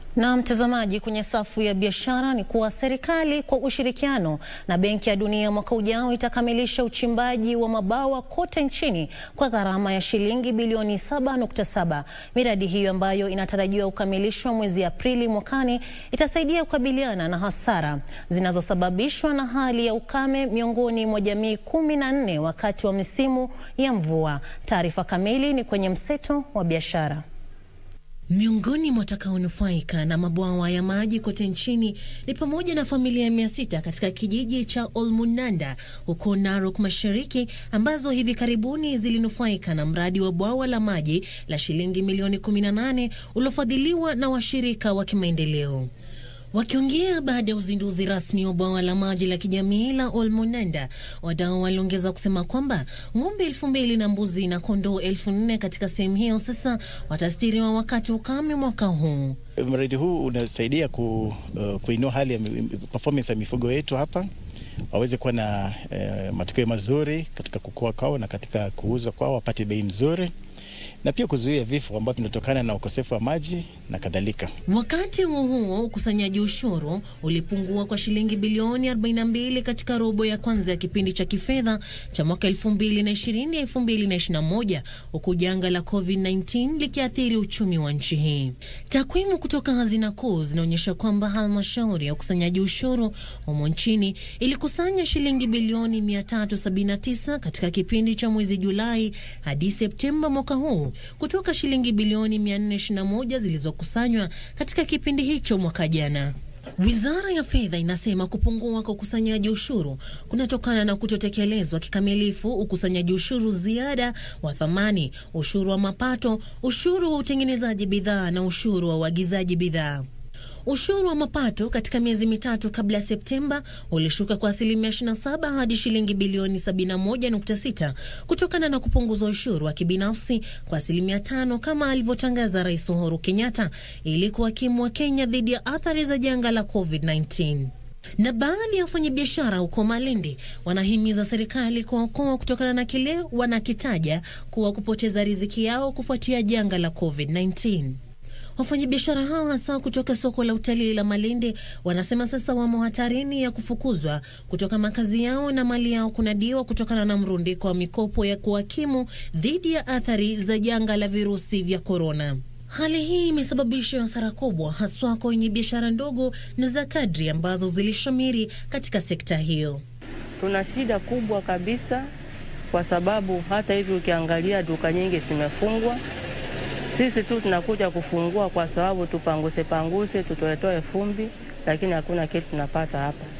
Na mtazamaji, kwenye safu ya biashara ni kuwa serikali kwa ushirikiano na Benki ya Dunia mwaka ujao itakamilisha uchimbaji wa mabawa kote nchini kwa gharama ya shilingi bilioni 7.7. Miradi hiyo ambayo inatarajiwa kukamilishwa mwezi Aprili mwakani itasaidia kukabiliana na hasara zinazosababishwa na hali ya ukame miongoni mwa jamii kumi na nne wakati wa misimu ya mvua. Taarifa kamili ni kwenye mseto wa biashara. Miongoni mwa watakaonufaika na mabwawa ya maji kote nchini ni pamoja na familia mia sita katika kijiji cha Olmunanda huko Narok Mashariki ambazo hivi karibuni zilinufaika na mradi wa bwawa la maji la shilingi milioni 18 uliofadhiliwa na washirika wa kimaendeleo. Wakiongea baada ya uzinduzi rasmi wa bwawa la maji la kijamii la Olmunanda, wadau waliongeza kusema kwamba ng'ombe elfu mbili na mbuzi na kondoo elfu nne katika sehemu hiyo sasa watastiriwa wakati ukame mwaka huu. Mradi huu unasaidia ku, uh, kuinua hali ya performance ya mifugo yetu hapa waweze kuwa na uh, matokeo mazuri katika kukua kwao na katika kuuza kwao, wapate bei mzuri na pia kuzuia vifo ambavyo vinatokana na ukosefu wa maji na kadhalika. Wakati huo huo, ukusanyaji ushuru ulipungua kwa shilingi bilioni 42 katika robo ya kwanza ya kipindi cha kifedha cha mwaka 2020 2021, huku janga la COVID-19 likiathiri uchumi wa nchi hii. Takwimu kutoka Hazina Kuu zinaonyesha kwamba halmashauri ya ukusanyaji ushuru humo nchini ilikusanya shilingi bilioni 379 katika kipindi cha mwezi Julai hadi Septemba mwaka huu kutoka shilingi bilioni 421 zilizokusanywa katika kipindi hicho mwaka jana. Wizara ya Fedha inasema kupungua kwa ukusanyaji ushuru kunatokana na kutotekelezwa kikamilifu ukusanyaji ushuru ziada wa thamani, ushuru wa mapato, ushuru wa utengenezaji bidhaa na ushuru wa uagizaji bidhaa. Ushuru wa mapato katika miezi mitatu kabla ya Septemba ulishuka kwa asilimia 27 hadi shilingi bilioni 71.6 kutokana na kupunguza ushuru wa kibinafsi kwa asilimia tano kama alivyotangaza Rais Uhuru Kenyatta ili kuhakimu wa Kenya dhidi ya athari za janga la COVID-19 na baadhi ya wafanyabiashara huko Malindi wanahimiza serikali kuwaokoa kutokana na kile wanakitaja kuwa kupoteza riziki yao kufuatia janga la COVID-19. Wafanyabiashara hao hasa kutoka soko la utalii la Malindi wanasema sasa wamo hatarini ya kufukuzwa kutoka makazi yao na mali yao kunadiwa kutokana na mrundiko wa mikopo ya kuhakimu dhidi ya athari za janga la virusi vya korona. Hali hii imesababisha hasara kubwa haswa kwa wenye biashara ndogo na za kadri ambazo zilishamiri katika sekta hiyo. Tuna shida kubwa kabisa, kwa sababu hata hivi ukiangalia duka nyingi zimefungwa sisi tu tunakuja kufungua kwa sababu tupanguse panguse tutoetoe fumbi, lakini hakuna kitu tunapata hapa.